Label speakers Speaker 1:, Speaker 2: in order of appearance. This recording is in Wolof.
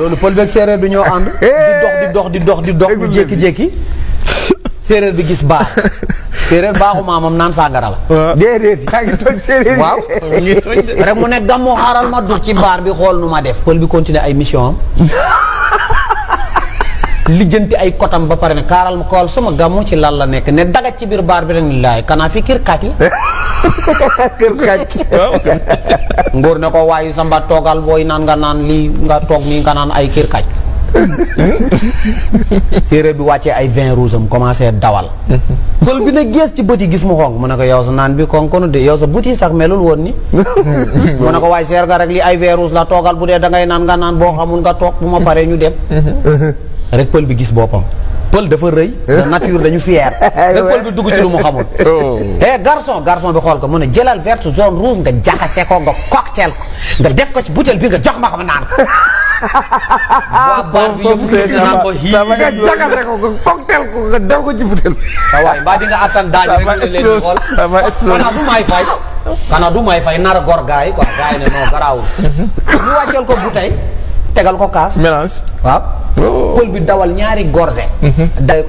Speaker 1: loolu pël beeg séeréer bi ñoo ànd. di dox di dox di dox di dox bu jékki-jékki. séeréer bi gis baax séeréer baaxu maamam naan sàngara la.
Speaker 2: déedéet yaa ngi toj séeréer yi.
Speaker 1: waaw rek mu ne gàmmoo xaaral ma dugg ci baar bi xool nu ma def. pël bi continuer ay mission am. lijjanti ay kotam ba pare ne kaaral ma xool sama gàmmu ci lan la nekk ne dagat ci biir baar bi rek ni laay kanaa fi kër kaaj la.
Speaker 2: kër kàcc.
Speaker 1: ngóor ne ko waayu samba toogal booy naan nga naan lii nga toog nii nga naan ay kër kaaj. séeréer bi wàccee ay vin rouge am commencé dawal. pël bi ne gees ci bët yi gis mu xonk mu ne ko yow sa naan bi konkonu de yow sa bët yi sax melul woon ni mu ne ko waaye seer nga rek li ay vin rouge la toogal bu dee dangay naan nga naan boo xamul nga toog bu ma paree ñu dem. rek pël bi gis boppam. pël dafa rëy. nature dañu fier. rek pël bi dugg ci lu mu xamul. eh garçon garçon bi xool ko mu ne jëlal verte jaune rouge nga jaxase ko nga cocktail ko nga def ko ci butéel bi nga jox ma xam naan ko. waa baat bi yëpp
Speaker 2: seen
Speaker 1: naan ko hii.
Speaker 2: sama nga jaxase ko nga cocktail ko nga def ko ci butel.
Speaker 1: sa waay mbaa di nga attan daaj rek
Speaker 2: Sama
Speaker 1: ñu leen di
Speaker 2: explose,
Speaker 1: xool.
Speaker 2: sama explose.
Speaker 1: xanaa du may fay. xanaa du may fay nar a gor gaay quoi gaay ne non garaawul. ñu wàcceel ko bouteille tegal ko kaas.
Speaker 2: mélange.
Speaker 1: waaw. pël bi dawal ñaari gorge. day